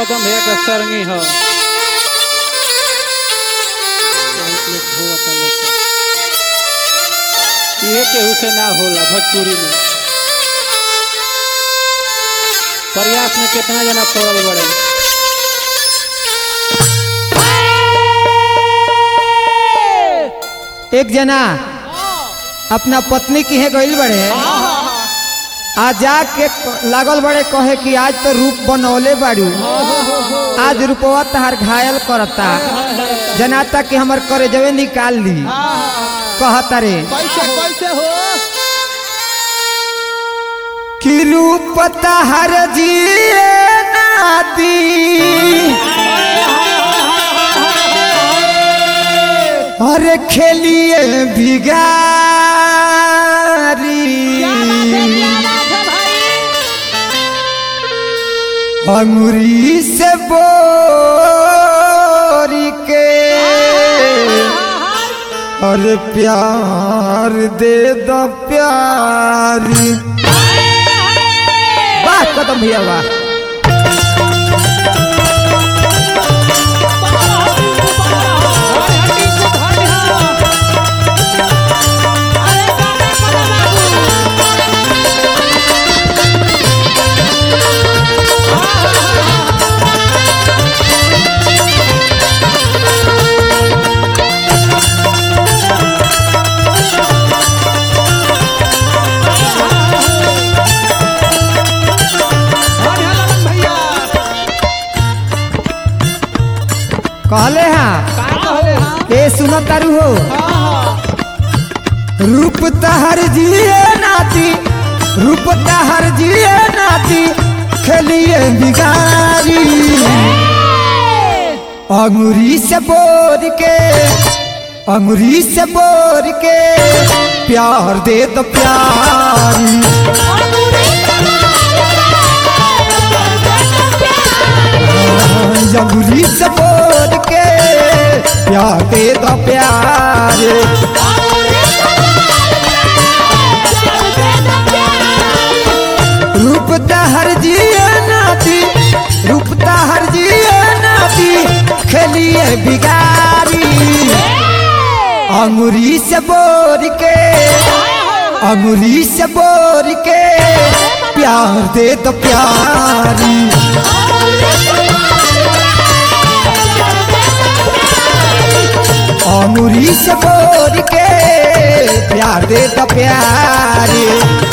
कदम भैया का सरंगी हो ये केहू से ना होला भोजपुरी में प्रयास में कितना जना पड़ल बड़े एक जना अपना पत्नी की है गइल बड़े आ जाके क- लागल बड़े कहे कि आज तो रूप बनौले बाड़ू आज रूपवा तहार घायल करता जनाता कि हमर करेजवे निकाल ली कहता रे कैसे कैसे हो कि रूप तहार जिए नाती अरे खेलिए भिगारी अंगुरी से बोरी के अरे प्यार दे दो प्यारी वाह कदम भैया वाह कहले हाँ ए सुनो तारू हो रूप तहर जिए नाती रूप तहर जिए नाती खेलिए बिगारी अंगुरी से बोर के अंगुरी से बोर के प्यार दे दो प्यारी अंगुरी से बोर के प्यार दे दो प्यारे रूप हर जिए नाती रूप हर जिए नाती खेलिए बिगारी अंगुरी से बोर के अंगुरी से बोर के प्यार दे तो प्यारी अंगुरी से बोर के प्यार दे तो प्यारी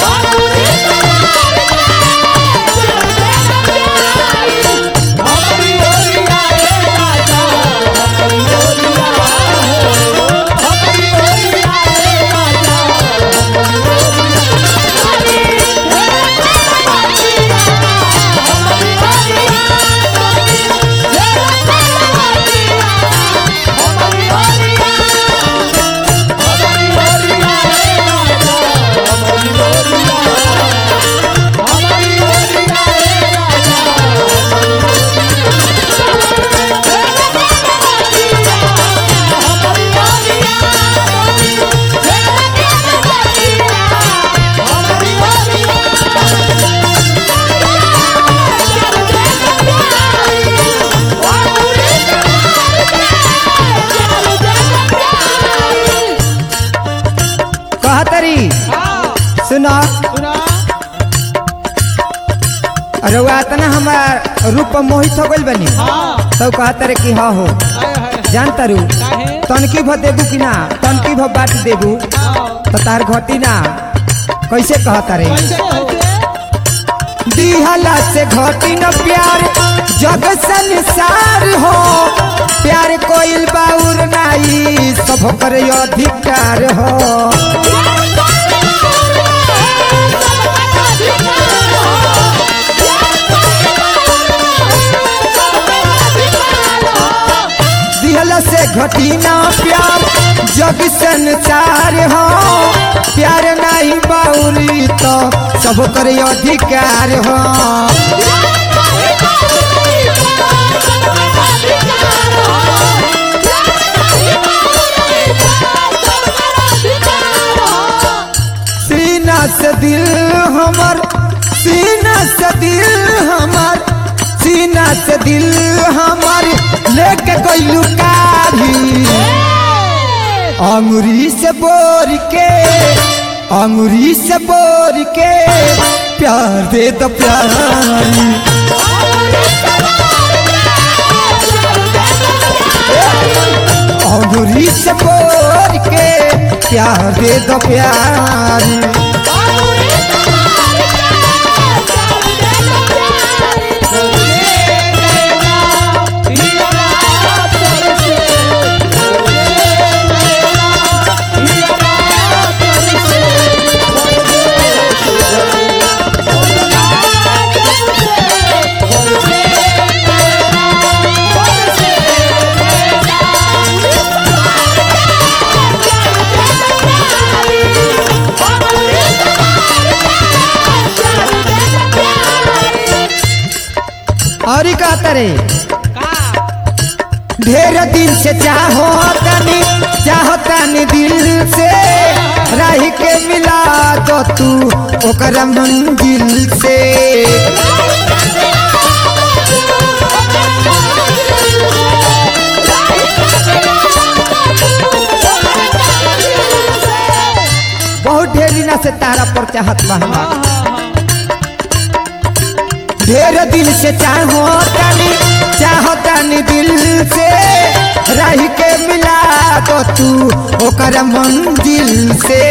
कहतरी सुनो रउआ तना हमार रूप पर मोहित हो गइल बनी तब कहतरे कि हाँ हो जानता रू तनकी भ देबू कि ना तनकी भ बाट देबू तो तार घटी ना कैसे कहता रे दिहला से घटी न प्यार जग संसार हो प्यार कोइल बाउर नाई सब कर अधिकार हो दिहला से घटी ना प्यार जग संसार हो प्यार नहीं बाउरी तो सब कर अधिकार हो सीना से दिल हमर सीना से दिल हमर सीना से दिल हमार लेके गइलू काढ़ी अंगुरी से बोर के अंगुरी से बोर के प्यार दे दो प्यारी अंगुरी से बोर के प्यार दे दो प्यारी और ही कहता रे ढेर दिन से चाहो तनी चाहो तनी दिल से रह के मिला दो तू ओकर मंजिल से बहुत ढेर दिना से तारा पर चाहत बा हमार ढेर दिल से चाहो तनी चाहो तनी दिल से रह के मिला दो तू ओकर मंजिल से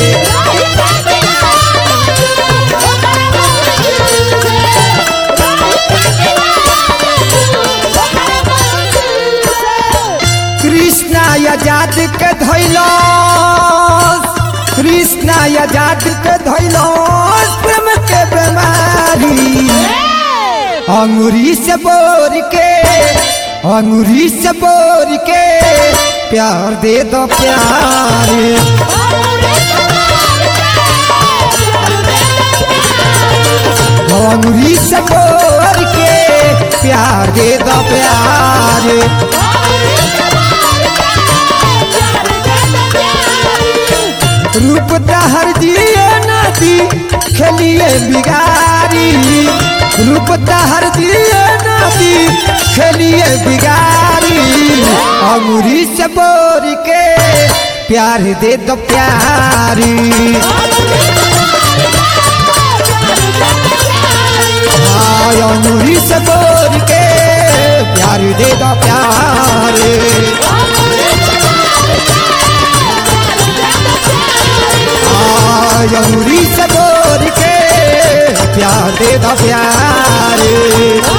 कृष्णा आजाद के धैलो कृष्णा आजाद के धैलो प्रेम के बीमारी अंगूरी से बोर के अंगूरी से बोर के प्यार दे दो प्यार अंगूरी से बोर के प्यार दे दो प्यार रूप दहर दिए नदी खेलिए बिगारी रूप दहर दिए नदी खेलिए बिगारी अंगूरी से बोर के प्यार दे दो प्यारी हाँ, अंगूरी से बोर के प्यार दे दो प्यार अंगूरी से बोर के प्यार दे दो प्यार